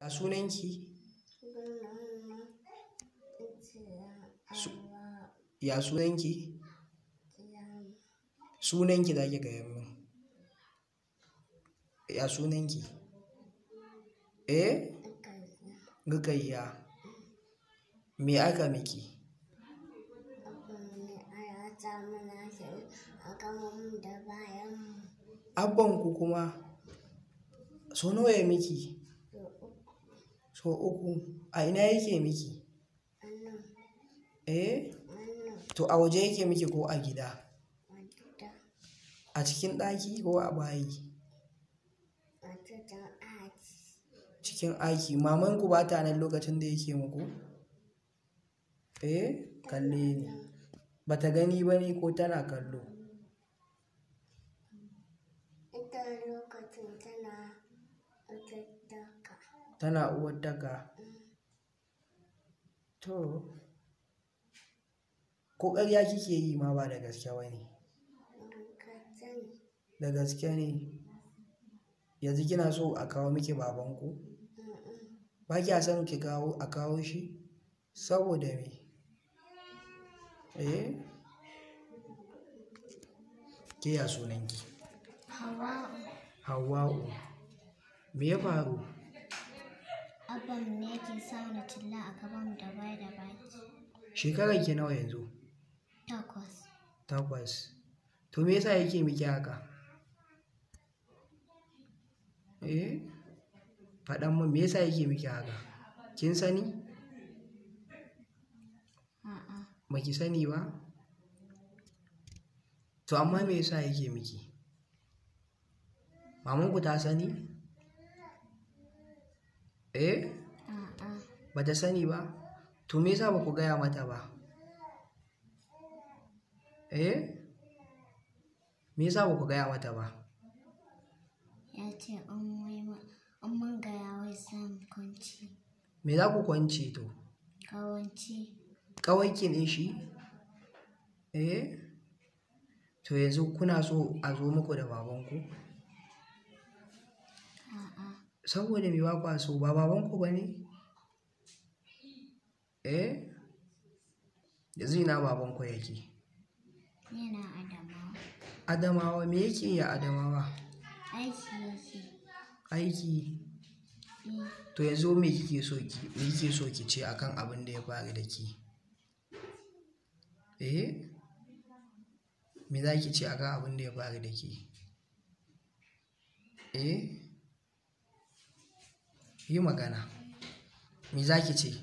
A sunanki? Ya sunanki? Sunanki za ki gaya min. Ya sunanki? Eh? Rukayya. Me aka miki? Abbanku kuma so nawa ya miki? So uku. A ina yake miki? Eh? To a waje yake miki ko a gida? A cikin ɗaki ko a bayi? Cikin ɗaki. Mamanku ba ta nan lokacin da yake muku? Eh? Kalle ni. Ba ta gani ba ne ko tana kallo? Ita lokacin tana uwarɗaka. Tana uwarɗaka. To. Ko ƙarya kike yi ma ba da gaske ba ne? Da gaske ne. Yanzu kina so a kawo miki babanku? Ba kya son ki kawo a kawo shi? Saboda me? Eh? Ke ya sunanki? Hawwa'u. Hauwa'u. Me ya faru? Abbanmu ne yake sa mana talla a gabanmu da baya da baki. Shekaranki nawa yanzu? Takwas. Takwas. To me yasa yake miki haka? Eh? Faɗan mun me yasa yake miki haka? Kin sani? A'a. Ba ki sani ba? To amma me yasa yake miki? Mamanku ta sani? Eh? A'a. Ba ta sani ba? To me yasa ba ku gaya mata ba? Eh? Me yasa ba ku gaya mata ba? Ya ce in wai ma in mun gaya wai za mu kwanci. Me za ku kwance to? Kawanci. Ƙawarki ne shi? Eh? To yanzu kuna so a zo muku da babanku? A'a. Saboda me ba kwa so ba babanku ba ne? Eh? Yanzu ina babanku yake? Yana Adamawa. Adamawa me yake yi a Adamawa? Aiki yake. Aiki. Eh. To yanzu me kike so ki me kike so ki ce akan abin da ya faru da ki? Eh? Me za ki ce akan abin da ya faru da ki? Eh? Yi magana. Me za ki ce?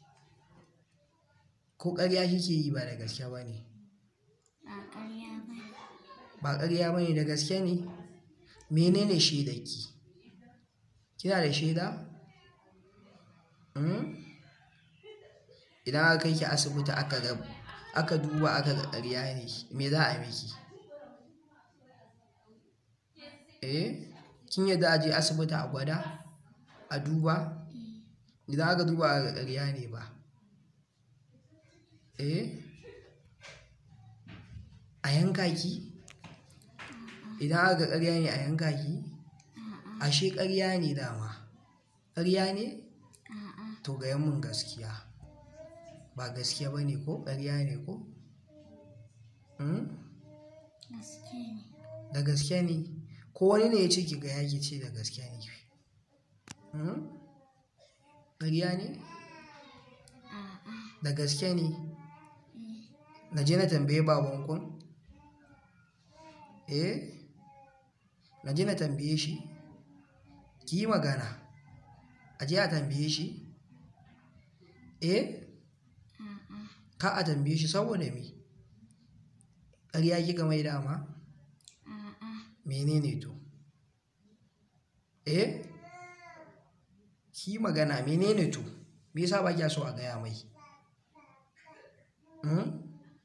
Ko ƙarya kike yi ba da gaske ba ne? Ba ƙarya ba ne. Ba ƙarya ba ne da gaske ne? Menene shaidarki? Kina da shaida? Hmm? Idan aka kai ki asibiti aka ga aka duba aka ga ƙarya ne, me za a miki? Eh? Kin yarda a je asibiti a gwada? A duba? Idan aka duba aka ga ƙarya ne ba? Eh? A yanka ki? Idan aka ga ƙarya ne a yanka ki? A'a. Ashe ƙarya ne dama. Ƙarya ne? A'a. To gayan mun gaskiya. Ba gaskiya ba ne ko ƙarya ne ko? Hmm? Gaske ne. Da gaske ne. Ko wani ne ya ce ki gaya ki ce da gaske ne. Hmm? Ƙarya ne? A'a. Da gaske ne. Eh. Na je na tambaye babankun? Eh? Na je na tambaye shi? Ki yi magana. A je a tambaye shi? Eh? A'a. Ka a tambaye shi saboda me? Ƙarya kika mai dama? A'a. Menene to? Eh? Ki yi magana menene to? Me yasa ba kya so a gaya mai? Hmm?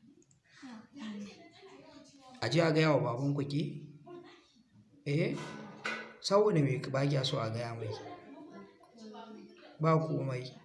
A je a gaya wa babanku ke? Eh? Saboda me ba kya so a gaya mai? Ba komai.